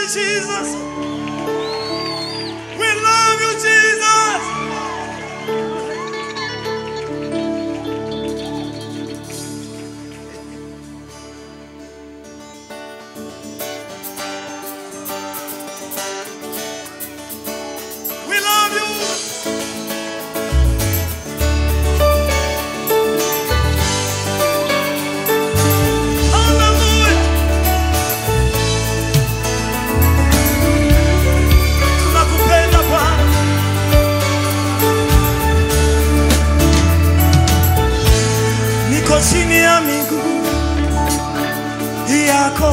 Jesus. We love you, Jesus. We love you. Hallelujah. Tunakupenda Bwana. Niko chini ya miguu yako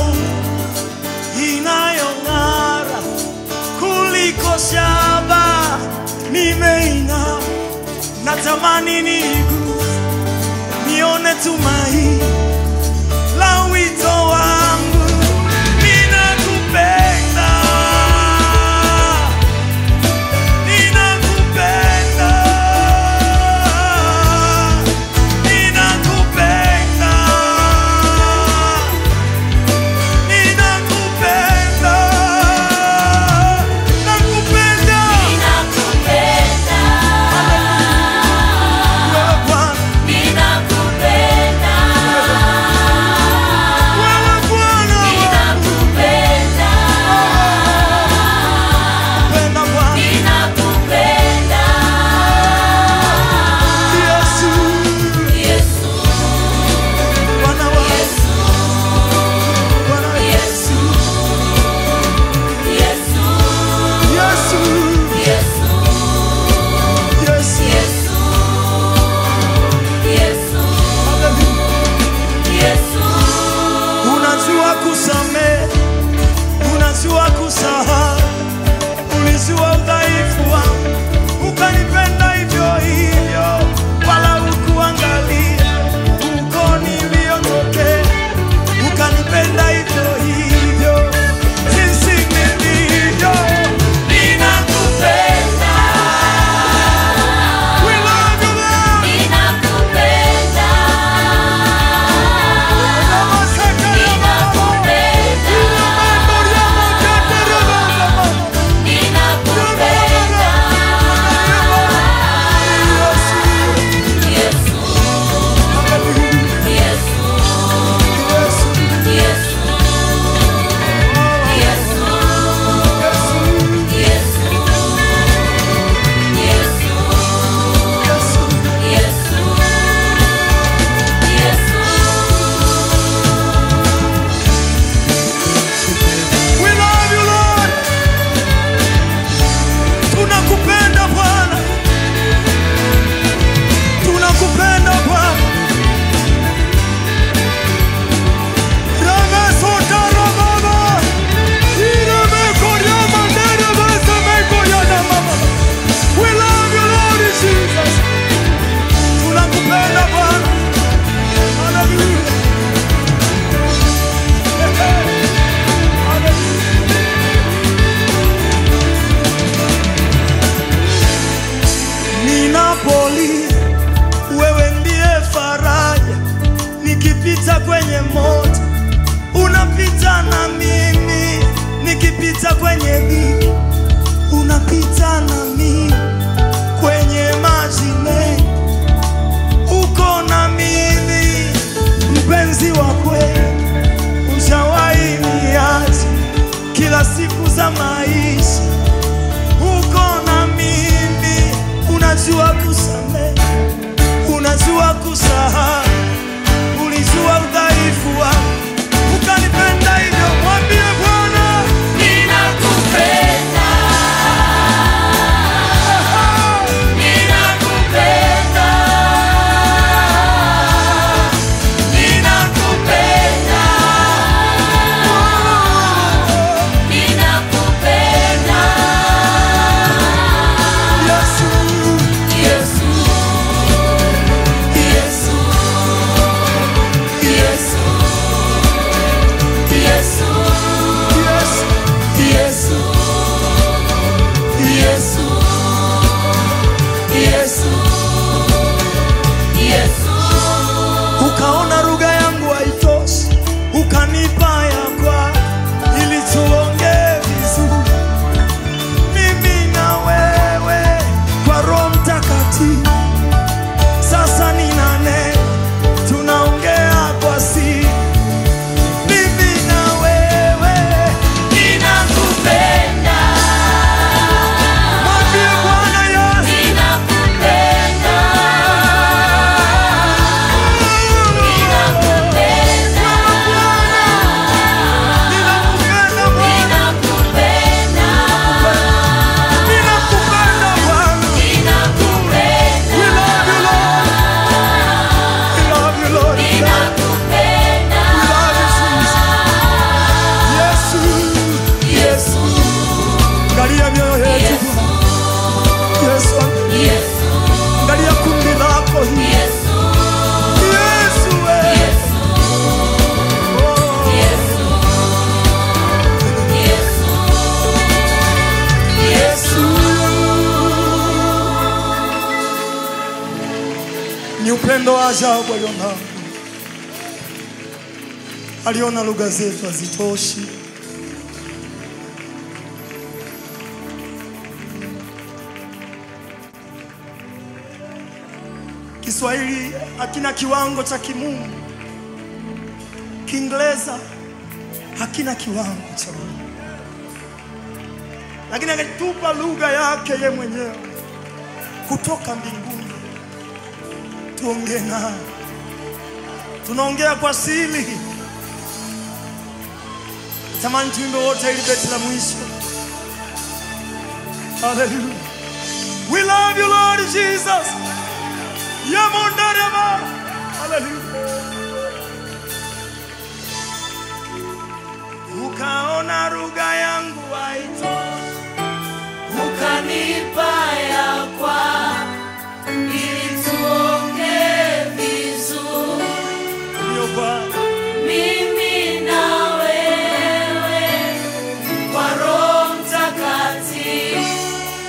inayong'ara kuliko shaba, nimeinama natamani niguze nione tumaini la wito wangu. Ninakupenda, ninakupenda, ninakupenda, ninakupenda, nakupenda wewe Bwana, wewe Bwana, nakupenda Bwana, Yesu, Bwana wangu, Bwana Yesu, Yesu, Yesu, hallelujah. Unajua kusamehe, unajua kusahau, ulijua udhaifu wangu, ukanipenda hivyo hivyo, wala hukuangalia uko niliotokea, ukanipenda hivyo hivyo jinsi nilivyo. Ninakupenda, we love you Lord. Namasaka ya Baba, mambo ya mkate Baba. We love you Lord. Tunakupenda Bwana. Tunakupenda Bwana. Ramesota ramama. Iremekoryama neremesemekoryana mama. We love you Lord Jesus. Tunakupenda Bwana. Hallelujah. Hallelujah. Ninapolia, wewe ndiye faraja. Nikipita kwenye moto, unapita na mimi. Nikipita kwenye dhiki, unapita na mimi. Kwenye maji mengi, uko na mimi. Mpenzi wa kweli, ushawahi niacha kila siku za maisha uko na mimi, unajua kusamehe, unajua kusahau, ulijua udhaifu wangu, ukanipenda hivyo. Mwambie Bwana, Yesu, Yesu, upendo wa ajabu alionao. Aliona lugha zetu hazitoshi, Kiswahili hakina kiwango cha kimungu, Kiingereza hakina kiwango cha Mungu, lakini akatupa lugha yake ye mwenyewe kutoka mbinguni, tuongee naye. Tunaongea kwa siri. Tamani tuimbe wote ili beti la mwisho. Hallelujah. We love you Lord Jesus. Yamondarema. Hallelujah. Ukaona lugha yangu haito ukanipa ya kwa ili tuongee vizuri ndio Bwana. mimi na wewe kwa Roho Mtakatifu.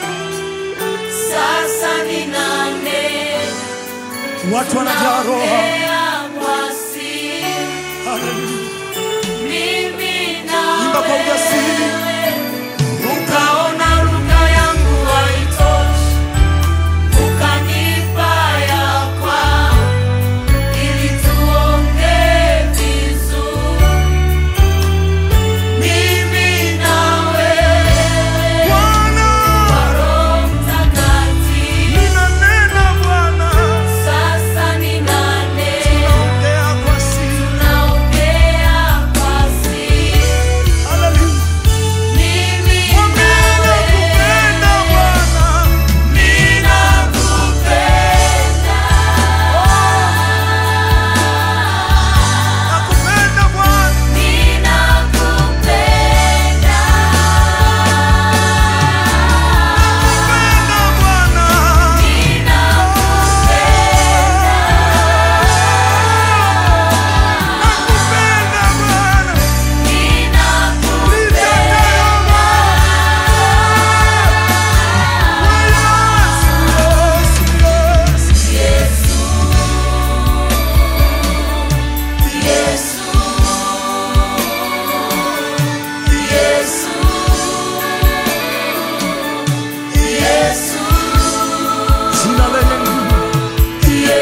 Sasa nina neno Watu wanajaa roho. naongea kwa siri, Hallelujah. mimi na Imba kwa ujasiri. wewe ukaona lugha yangu haitoshi, ukanipa ya kwa ili tuongee vizuri, mimi na wewe Bwana, kwa Roho Mtakatifu. ninanena Bwana. Sasa nina neno Ongea kwa siri. naongea kwa siri, Hallelujah. mimi Mwambie na wewe nakupenda Bwana. Nakupenda Bwana. Nakupenda Bwana. Nakupenda Bwana. Nitakayo Yesu, Yesu, Jina lenye nguvu.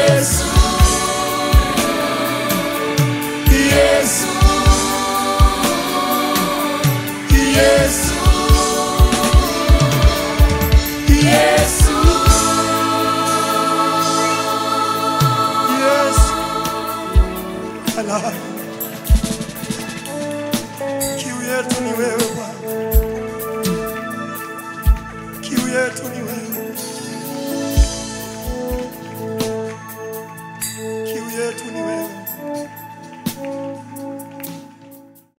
Yesu. Halali. Kiu yetu ni wewe